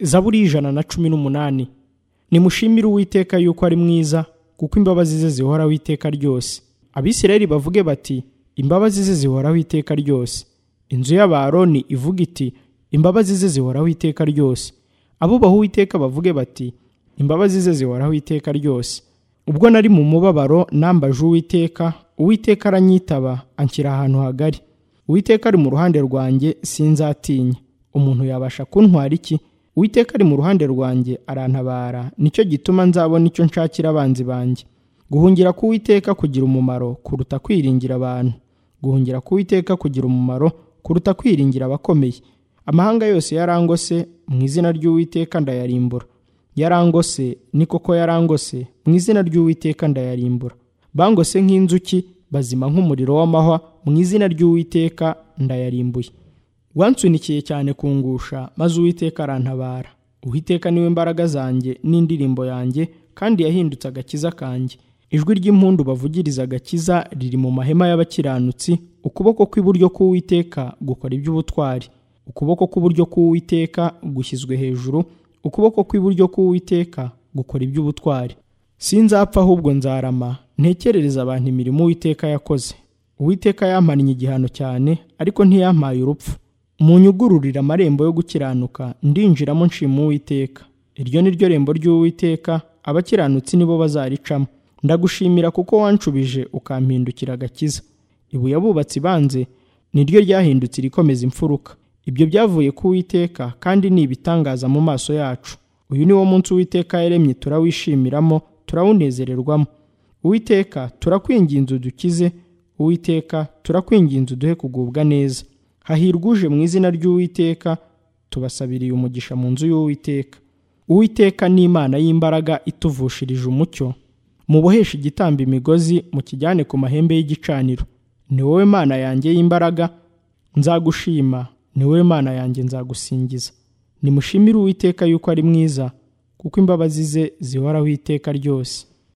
zaburi ijana na cumi n'umunani nimushimire uwiteka yuko ari mwiza kuko imbabazi ze zihoraho iteka ryose abisirayeli bavuge bati imbabazi ze zihoraho iteka ryose inzu y'abaroni ivuga iti imbabazi ze zihoraho iteka ryose abubaha uwiteka bavuge bati imbabazi ze zihoraho iteka ryose ubwo nari mu mubabaro nambaje uwiteka uwiteka aranyitaba anshyira ahantu hagari uwiteka ari mu ruhande rwanjye sinzatinya umuntu yabasha kuntwara iki uwiteka ari mu ruhande rwanjye arantabara nicyo gituma nzabona icyo nshakira abanzi banjye guhungira k'uwiteka kugira umumaro kuruta kwiringira abantu guhungira k'uwiteka kugira umumaro kuruta kwiringira abakomeye amahanga yose yarangose mu izina ry'uwiteka ndayarimbura yarangose ni koko yarangose mu izina ry'uwiteka ndayarimbura bangose nk'inzuki bazima nk'umuriro w'amahwa mu izina ry'uwiteka ndayarimbuye wansunikiye cyane kungusha maze uwiteka arantabara uwiteka niwe mbaraga zanjye n'indirimbo yanjye kandi yahindutse agakiza kanjye ijwi ry'impundu bavugiriza agakiza riri mu mahema y'abakiranutsi ukuboko kw'iburyo k'uwiteka gukora iby'ubutwari ukuboko k'uburyo k'uwiteka gushyizwe hejuru ukuboko kw'iburyo k'uwiteka gukora iby'ubutwari sinzapfa ahubwo nzarama ntekerereza abantu imirimo uwiteka yakoze uwiteka yampannye igihano cyane ariko ntiyampaye urupfu munyugururire amarembo yo gukiranuka ndinjiramo nshima uwiteka iryo ni ryo rembo ry'uwiteka abakiranutsi nibo bazaricamo ndagushimira kuko wanshubije ukampindukira agakiza ibuye abubatsi banze ni ryo ryahindutse irikomeza imfuruka ibyo byavuye ku Uwiteka kandi ni ibitangaza mu maso yacu uyu ni wo munsi uwiteka yaremye turawishyimiramo turawunezererwamo uwiteka turakwinginze udukize uwiteka turakwinginze uduhe kugubwa neza hahirwa uje mu izina ry'uwiteka tubasabiriye umugisha mu nzu y'uwiteka uwiteka ni imana y'imbaraga ituvushirije umucyo muboheshe igitamba imigozi mukijyane ku mahembe y'igicaniro ni wowe mana yanjye y'imbaraga nzagushima ni wowe mana yanjye nzagusingiza nimushimire uwiteka yuko ari mwiza kuko imbabazi ze zihoraho iteka ryose